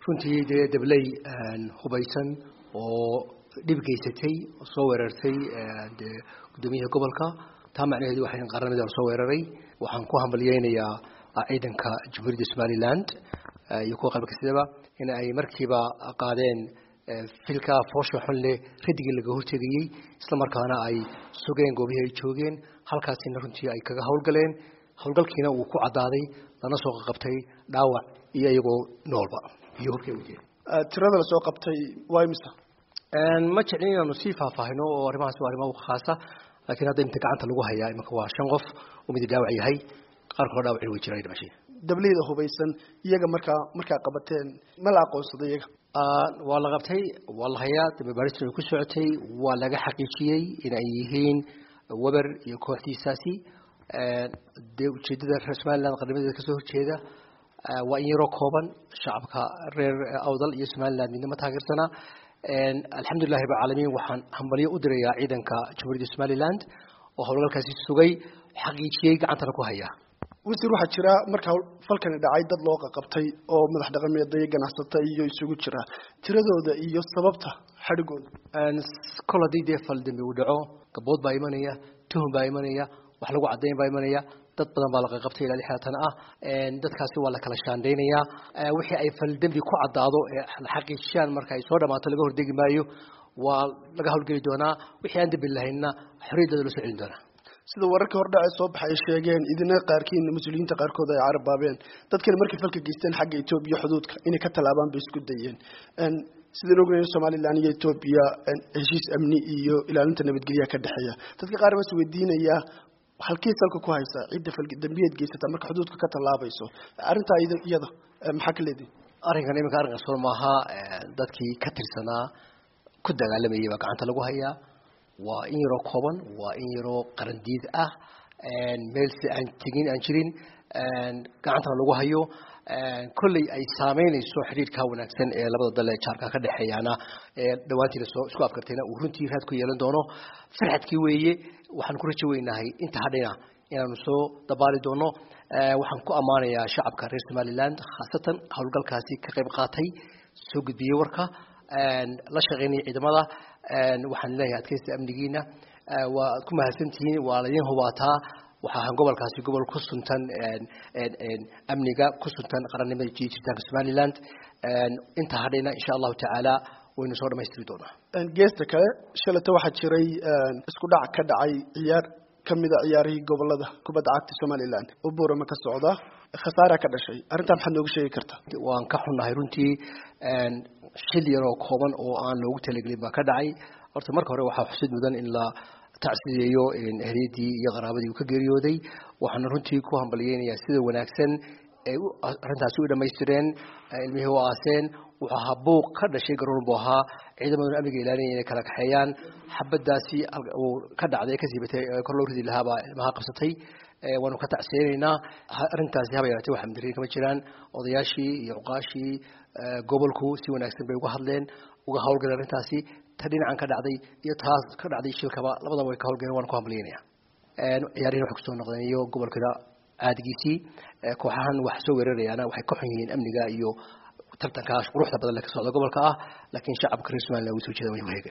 runtii dee dabley hubaysan oo dhib geysatay soo weerartay dee guddoomiyaha gobolka taa macnaheedu waxay qaranimada soo weeraray waxaan ku hambalyeynayaa ciidanka jamhuuriyadda somaliland iyo kuwa qabalka sidaba in ay markiiba qaadeen filka foosha xun leh radigii laga hortegayey isla markaana ay sugeen goobihii ay joogeen halkaasina runtii ay kaga howlgaleen howlgalkiina uu ku caddaaday lana soo qabtay dhaawac iyo iyagoo noolba iyo hubkay wajeen tirada la soo qabtay waa imisa ma jeclin inaanu sii faahfaahino oo arrimahaas waa arrimo khaasa laakiin hadda inta gacanta lagu hayaa imanka waa shan qof oo midi dhaawac yahay qaar kaloo dhaawacin way jiraan dhimashay dableyda hubaysan iyaga markaa markaa qabateen ma la aqoonsaday iyaga waa la qabtay waa la hayaa dambe baaristu ay ku socotay waa laga xaqiijiyey in ay yihiin weber iyo kooxdiisaasi dee ujeeddada reer somaliland qarnimadeeda kasoo horjeeda waa in yaroo kooban shacabka reer awdal iyo somaliland midnama taageersana alxamdulillahi rab alcaalamiin waxaan hambalyo u dirayaa ciidanka jamhuuriyadda somaliland oo howlgalkaasi sugay xaqiijiyey gacantana ku haya wasiir waxaa jira markaa falkani dhacay dad loo qaqabtay oo madax dhaqameeda iyo ganacsata iyo isugu jira tiradooda iyo sababta xadhigooda kol haddii dee fal dambi uu dhaco gabood baa imanaya tuhum baa imanaya wax lagu caddayn baa imanaya dad badan baa la qaqabtay ilaa lixdan ah dadkaasi waa la kala shaandaynayaa wixii ay fal dembi ku caddaado ee la xaqiijiyaan marka ay soo dhamaato laga hordegi maayo waa laga howlgeli doonaa wixii aan dembi lahaynna xorriyaddooda loo soo celin doonaa sida wararkii hordhace soo baxay sheegeen idina qaarkiin mas-uuliyiinta qaarkood ay carabaabeen dadkani markay falka geysteen xagga etoobiya xuduudka inay ka tallaabaan bay isku dayeen sidaan ognayn somalilan iyo etoobiya heshiis amni iyo ilaalinta nabadgelyaha ka dhexeeya dadka qaar baa is weydiinayaa halkii salka ku haysa cidda faldambiyeed geysata marka xuduudka ka tallaabayso arrintaa iyada maxaa ka leedihin arrinkan iminka arrin qarsoon maaha dadkii ka tirsanaa ku dagaalamayay baa gacanta lagu hayaa waa in yaroo kooban waa in yaroo qarandiid ah meel si aan tegin aan jirin gacantana lagu hayo kolley ay saameynayso xidhiirka wanaagsan ee labada dal ee jaarka ka dhexeeyaana dhawaantiina soo isku afkartayna uu runtii raad ku yeelan doono farxadkii weeye waxaan ku rajo weynahay inta hadhina inaanu soo dabaali doono waxaan ku ammaanayaa shacabka reer somaliland khaasatan howlgalkaasi ka qayb qaatay soo gudbiyey warka la shaqeynaya ciidamada waxaan leeyahay adkeysta amnigiina waa ku mahadsantihiin waa laydin hubaataa waxa ahaan gobolkaasi gobol ku suntan amniga ku suntan qarannimada jiritaanka somaliland inta hadhayna insha allahu tacaala waynu soo dhamaystiri doonaa geesta kale shalata waxaa jiray isku dhac ka dhacay ciyaar kamida ciyaarihii gobolada kubadda cagta somaliland oo buurama ka socda khasaara ka dhashay arrintaa maxaad nooga sheegi kartaa waan ka xunnahay runtii shil yaroo kooban oo aan loogu talagelin baa ka dhacay horta marka hore waxaa xusid mudan in la tacsiyeeyo ehliyadii iyo qaraabadii uu ka geeriyooday waxaana runtii ku hambalyeynayaa sida wanaagsan ay arrintaasi u dhamaystireen ilmihii u aaseen wuxuu ahaa buuq ka dhashay garoon buu ahaa ciidamaduna amniga ilaalinaya inay kala kaxeeyaan xabadaasi uu ka dhacday ka siibatay kor loo ridi lahaa baa ilmaha qabsatay waanu ka tacsiyeynaynaa arrintaasi haba yaratay waxa madarin kama jiraan odayaashii iyo cuqaashii gobolku si wanaagsan bay uga hadleen uga howlgaleen arrintaasi ta dhinacan ka dhacday iyo taas ka dhacday shilkaba labadaba way ka howlgaleen waan ku hambalyeynaya ciyaarihin waxay kusoo noqdeen iyo gobolkada caadigiisii kooxahan wax soo weerarayaana waxay ka xun yihiin amniga iyo tartankaas quruxda badan le ka socda gobolka ah laakiin shacabka reer somaliland wuu soo jeeda way waheega